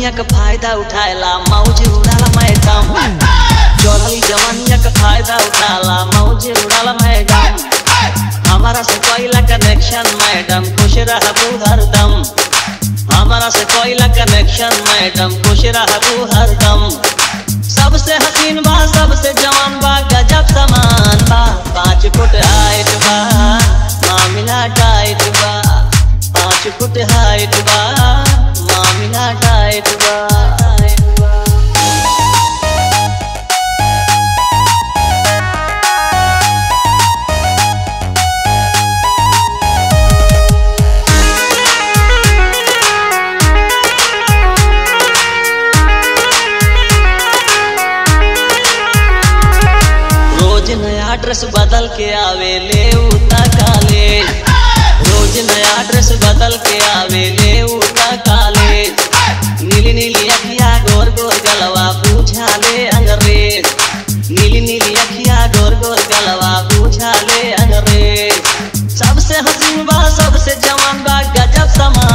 जवानिया का फायदा उठाएला मौज उड़ाला मैडम चढ़ली जवानिया का फायदा उठाला मौज उड़ाला मैडम हमारा से कोयला कनेक्शन मैडम खुश रहबू हरदम हमारा से कोयला कनेक्शन मैडम खुश रहबू हरदम सबसे हसीन बा सबसे जवान बा गजब समान बा पाँच फुट हाइट बा मामिला टाइट बा पाँच फुट हाइट बा मामिला टाइट बा रोज नया ड्रेस बदल के आवे ले उता काले रोज नया ड्रेस बदल के आवे ले उता काले नीली नीली अखिया गोर गोर गलवा पूछा ले अंग्रेज नीली नीली अखिया गोर गोर गलवा पूछा ले अंग्रेज सबसे हसीन बा सबसे जवान बा गजब समान